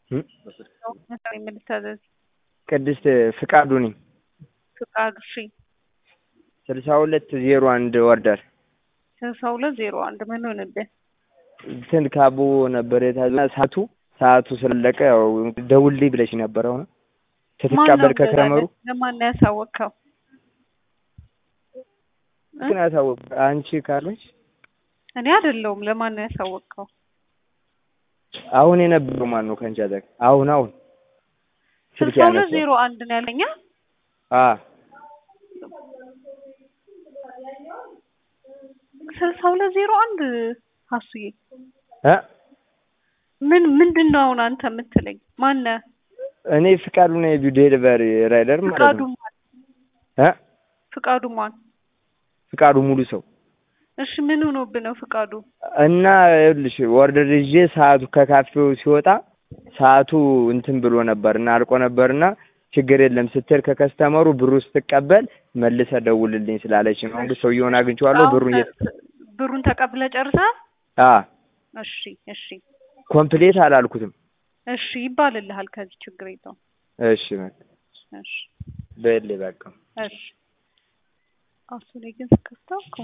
የምልታዘዝ ቅድስት ፍቃዱ ነኝ። ፍቃዱ እሺ፣ ስልሳ ሁለት ዜሮ አንድ ወርደር ስልሳ ሁለት ዜሮ አንድ ምን ሆነብህ? እንትን ካቦ ነበር የታዘ ሰዓቱ ሰዓቱ ስላለቀ ያው ደውልልኝ ብለሽ ነበር። አሁን ስትቀበል ከክረመሩ ለማን ነው ያሳወቅከው? ግን ያሳወቅ አንቺ ካለች እኔ አይደለሁም። ለማን ነው ያሳወቅከው? አሁን የነበረው ማን ነው ከአንቺ አጠገብ? አሁን አሁን ስልክ ስልሳ ሁለት ያነሳው ዜሮ አንድ ነው ያለኛ። አ ስልሳ ሁለት ዜሮ አንድ ሀሱዬ እ ምን ምንድን ነው አሁን አንተ የምትለኝ? ማነህ? እኔ ፍቃዱ ነኝ ዴሊቨሪ ራይደር ማለት ፍቃዱ ነው። ማን? እ ፍቃዱ ማን? ፍቃዱ ሙሉ ሰው እሺ ምን ሆኖብህ ነው ፍቃዱ? እና ይኸውልሽ ወርደር ይዤ ሰዓቱ ከካፌው ሲወጣ ሰዓቱ እንትን ብሎ ነበር እና አልቆ ነበርና ችግር የለም ስትል ከከስተመሩ ብሩ ስትቀበል መልሰ ደውልልኝ ስላለች ነው። እንግዲህ ሰውየውን አግኝቼዋለሁ። ብሩን እየ ብሩን ተቀብለህ ጨርሰሃል? አ እሺ እሺ ኮምፕሌት አላልኩትም። እሺ ይባልልሃል። ከዚህ ችግር የለውም። እሺ በቃ እሺ በል በቃ እሺ አሱ ላይ ግን ስከፍተው